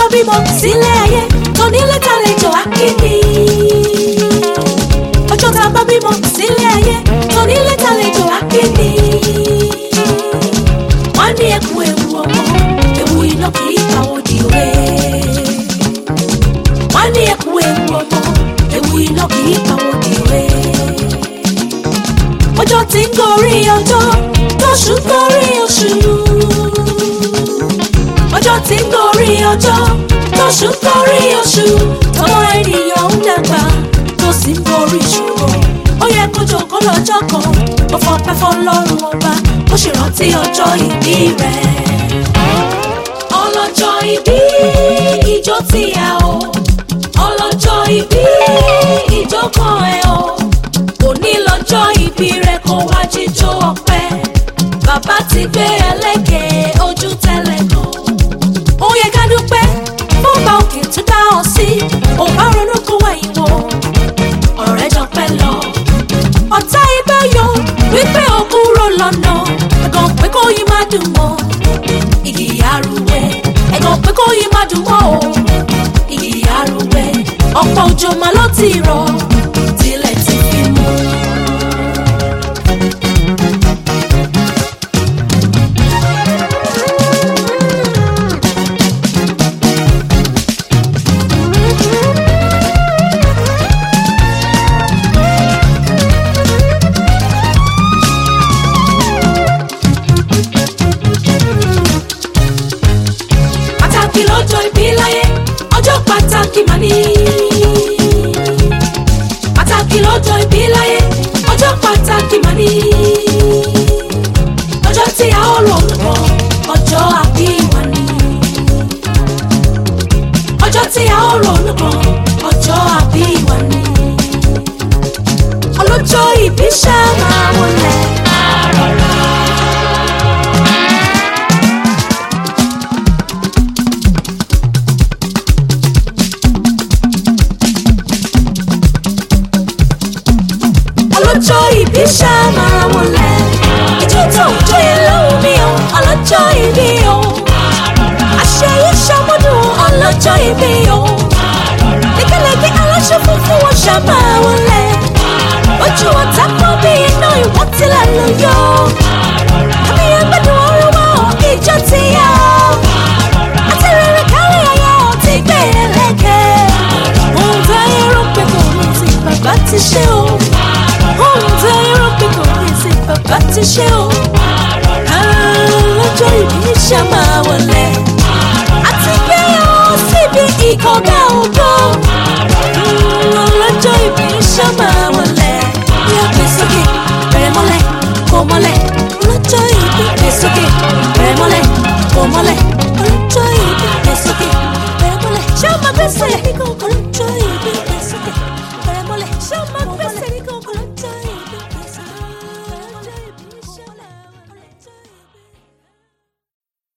bímọ sílé ayé tónílé tàlejò akéde. ọjọ́ tá a bá bímọ sílé ayé tónílé tàlejò akéde. wọ́n ní ẹkú ewu ọmọ ewu iná kì í pa òdì òwe. wọ́n ní ẹkú ewu ọmọ ewu iná kì í pa òdì òwe. ọjọ́ tí ń gorí ọjọ́ tóṣù gorí oṣù ọjọ́ tí ń gorí ọjọ́ tóṣù gorí oṣù tọmọ ènìyàn ń dàgbà tó sì ń gorí ìṣòro ó yẹ kó jókòó lọ́jọ́ kan ó fọpẹ́ fọlọ́run ọba ó sì rántí ọjọ́ ìbí rẹ̀. ọlọ́jọ́ ìbí ìjọ tí a o ọlọ́jọ́ ìbí ìjọ kan ẹ o òní lọ́jọ́ ìbí rẹ̀ kó wá jíjó ọpẹ́ bàbá ti gbé ẹlẹ́gẹ̀ẹ́ ojú tẹ́lẹ̀ kan ó yẹ ká dúpẹ́ fọ́nba òkè tó dá ọ sí ò bá ronú kó wẹ̀yìn wò ọ̀rọ̀ rẹ̀ jọ pẹ́ lọ. ọ̀tá ibẹ̀ yọ wípé ó kúrò lọ́nà ẹ̀gàn pé kó yí má dùn mọ́ igi arúgbó ẹ̀gàn pé kó yí má dùn mọ́ o igi arúgbó ọ̀pọ̀ òjò máa ló ti rọ̀ tilẹ̀ ti fi mú. pàtàkì lọ́jọ́ ìbí láyé ọjọ́ pàtàkì mà ní. pàtàkì lọ́jọ́ ìbí láyé ọjọ́ pàtàkì mà ní. ọjọ́ tí a ó rò pọ̀ ọjọ́ àbí wa ní. ọjọ́ tí a ó rò pọ̀ ọjọ́ àbí wa ní. ọlọ́jọ́ ìbí ṣáà máa wọlé. àrọ̀rà. ọlọ́jọ́ ìbí ṣàmàrà wọlé ìjọ tó ń jóye lóhùn mi o ọlọ́jọ́ ìbí o àṣeyí ṣàmúdùn ọlọ́jọ́ ìbí o lékeleke aláṣọ funfun wọn ṣàmà wọlé ojú ọ̀tá kan bí iná ìwọ́n tilẹ̀ ló yọ àmì ẹgbẹ́dùn ọ̀rọ̀ wa ò ìjọ ti yá àti rere kárí ayé ò ti gbé ẹlẹ́gẹ̀ẹ́ ohun tó yẹ rò pé kò ní ti bàbá ti ṣe o ohun tó yẹrọ pé kò ní sí bàbá ti ṣe o. lọ́jọ́ ìbí ṣá máa wọlé àti gbé ọ síbi ìkọ̀gá òbí.